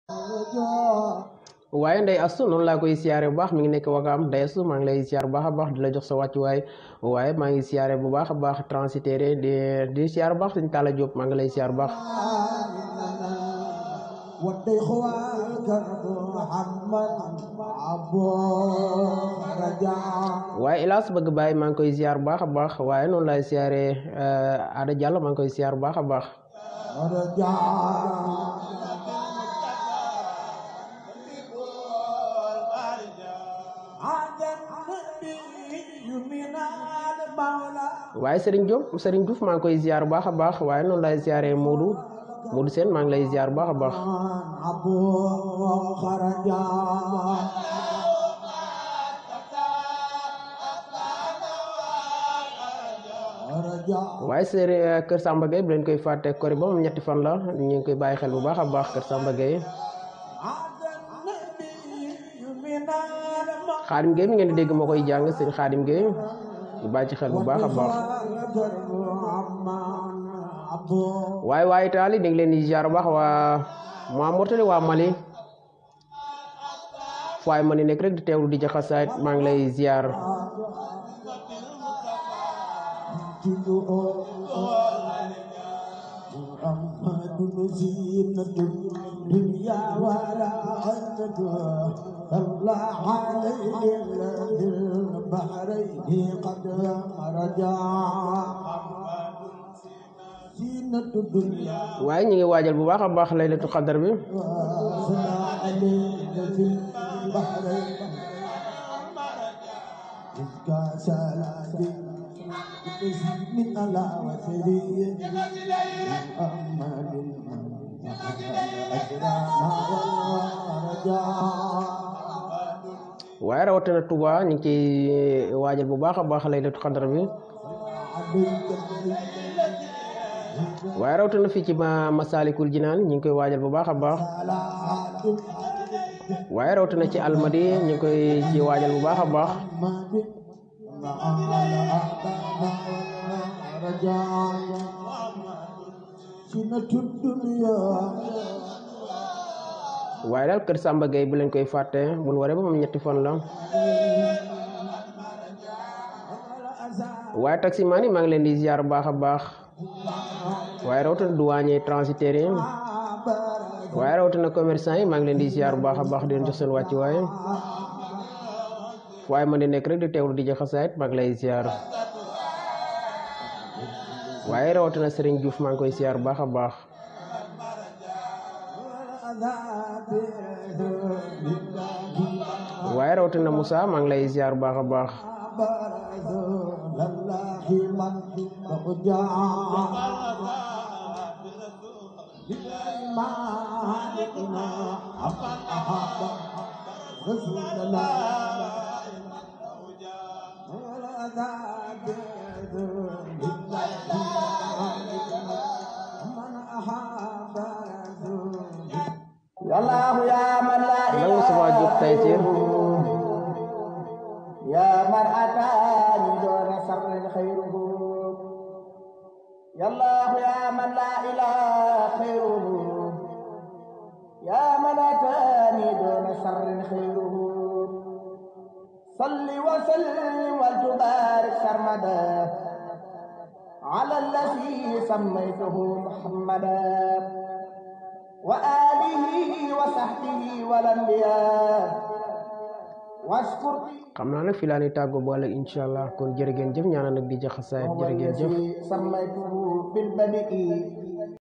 waaye ndey astu noonu laa koy siyaare bu baax mi ngi nekk wakaam ndey astu maa ngi lay siyaar bu baax a baax di la jox sa wàccuwaay waaye maa ngi siyaare bu baax a baax transitaire di di siyaar bu baax suñ Talla Diop maa ngi lay siyaar bu baax waaye hélas bëgg bàyyi maa ngi koy siyaar bu baax a baax waaye noonu laay siyaare Ada Diallo maa ngi koy siyaar bu baax a baax waaye Serigne Diop Serigne Diouf maa ngi koy ziar bu baax a baax waaye noonu lay ziaree Modou Modou Sène maa ngi lay ziar bu baax a baax waaye Serigne Kër Samba Gueye bu leen koy fàtte kori ba moom ñetti fan la ñu ngi koy bàyyi xel bu baax a baax Kër Samba Gueye Xaadim Gueye mi ngeen di dégg moo koy jàng sëñ Xaadim Gueye ñu bàyyi ci xel bu baax a baax waaye waaye taali dégg leen di ziar bu baax waa waa Mauritanie waa Mali waaye ma ni nekk rek di teewlu di jaxasaayit maa ngi lay ziar waaye ñu ngi waajal bu baax a baax laylatu xadar bi waaye rawatina Touba ñu ngi ciy waajal bu baax a baax laylatu xadar bi waaye rawatina fii ci ma Masalikul Jinaan ñu ngi koy waajal bu baax a baax waaye rawatina ci almadi ñu ngi koy ci waajal bu baax a baax waaye daal kër Samba Gueye bu leen koy fàtte bu nu waree ba moom ñetti fan la waaye taximaan yi maa ngi leen di ziar bu baax a baax waaye rawatina douanier transitaire yi waaye rawatina commerçant yi maa ngi leen di ziar bu baax a baax di leen jox seen wàcc waaye waaye man di nekk rek di teewlu di jaxasaayit maa ngi lay ziar waaye rawatina Serigne Diouf maa ngi koy ziar bu baax a baax waaye rawatina Moussa maa ngi lay ziar bu baax a baax يالله يا من لا lan Moustapha Diop Taysir يا من أتاني دون سر خيره يا الله يا من لا إله خيره يا من أتاني دون سر خيره صل وسلم وتبارك سرمدا على الذي سميته محمدا وآله وصحبه والأنبياء واشكر xam naa nag fi laa ni tàggoo boole incha allah kon jërë ngeen jëf ñaanal nag di jaxasaayit jërë ngeen jëf الذي سميته بالبدء